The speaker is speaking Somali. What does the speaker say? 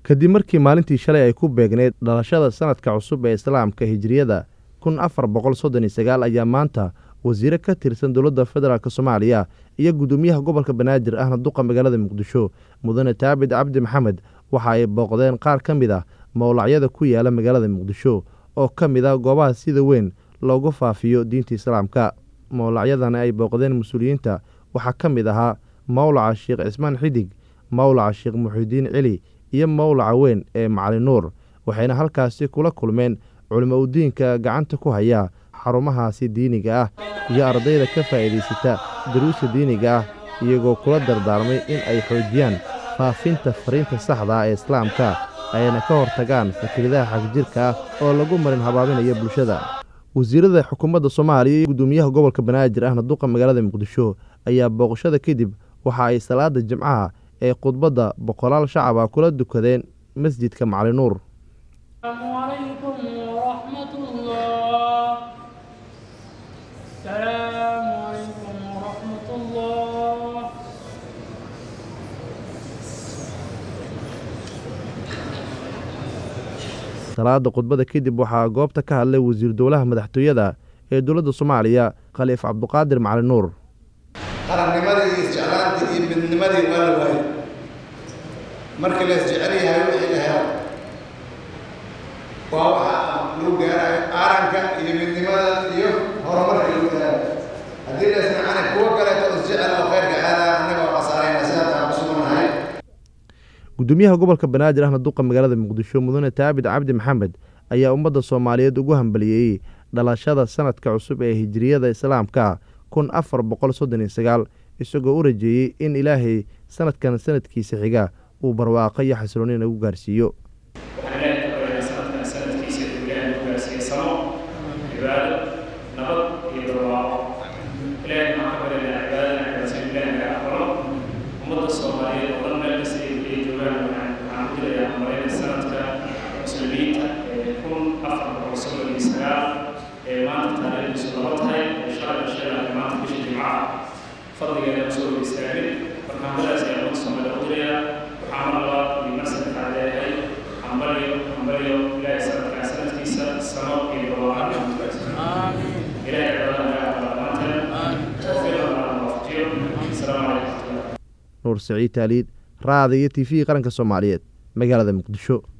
kadib markii maalintii shalay ay ku beegneyd dhalashada sanadka cusub ee islaamka hijiriyada kun afar boqol soddon iyo sagaal ayaa maanta wasiire ka tirsan dowladda federaalk soomaaliya iyo guddoomiyaha gobolka banaadir ahna duqa magaalada muqdisho mudane taabid cabdi maxamed waxa ay booqdeen qaar ka mid ah mowlacyada ku yaala magaalada muqdisho oo ka mid ah goobaha sida weyn loogu faafiyo diinta islaamka mowlacyadana ay booqdeen mas-uuliyiinta waxaa ka mid ahaa mowlaca sheekh cismaan xidig mowlaca sheekh muxidiin celi iyo mowlaca weyn ee macali nuur waxayna halkaasi kula kulmeen culimo udiinka gacanta ku haya xarumahaasi diiniga ah iyo ardayda ka faa'iidaysata daruusta diiniga ah iyagoo kula dardaarmay in ay xoojiyaan faafinta fariinta saxda ah ee islaamka ayna ka hortagaan fakiradaha xagjirka ah oo lagu marin habaabinaya bulshada wasiirada xukuumadda soomaaliya iyo guddoomiyaha gobolka banaadir ahna duqa magaalada muqdisho ayaa booqashada kadib waxa ay salaada jimcaha ee khudbadda boqolaal shacaba kula dukadeen masjidka macali nuur salaada khudbada kadib waxaa goobta ka hadlay wasiir dowlaha madaxtooyada ee dowladda soomaaliya khaliif cabduqaadir macali nuur qarannimadii iyo isjeclaantii iyo midnimadii waa la waayay markii la isjecel yahay wixii la helo waa waxa lagu gaarayo aaranka iyo midnimada iyo horumarka lagu gaarayo haddii la isnacana kuwo kaleeto isjecel oo khayrka aadaa annaga oo qasaarayna sidaasaan ku sugannahay guddoomiyaha gobolka banaadir ahna duqa magaalada muqdisho mudane taabid cabdi maxamed ayaa ummadda soomaaliyeed ugu hambaliyeeyey dhalashada sanadka cusub ee hijiriyada islaamka kun afar boqol soddon iyo sagaal isagoo u rajeeyey in ilaahay sanadkan sanadkiisa xiga uu barwaaqo iyo xasilooni nagu gaarsiiyo waxaan ilaahay ka baryaynaa sanadkan sanadkiisa inuu ilaahay nagu gaarsiiyo samo cibaado nabad iyo barwaaqo ilaahay waxaan ka baryaynaa cibaadada cibaadsan ilaahay naga aqbalo ummadda soomaaliyeed oo dhan meel kasta ay ay joogaan waxaan waxaan ku dilayaa malayna sanadka muslimiinta ee kun afar boqol soddon iyo sagaal ee maanta taariikhdiisu laba tahay ee shalay dhashay ee maanta bisha jimcaha fadligeeda usoo hor istaagin marka hamadaas ayaa ummadda soomaaliya u dirayaa waxaa mar labaad iyo mar saddexaad leeyahay hambalyo hambalyo ilaahay sanadkan sanadkiisa samo iyo barwaaqo ilaahay cibaadada naga aqbala dhammaanteen tawfiiqna naga waafajiyo asalaamu calaykum waraxmatullah nuur saciid taaliid raada iyo t v qaranka soomaaliyeed magaalada muqdisho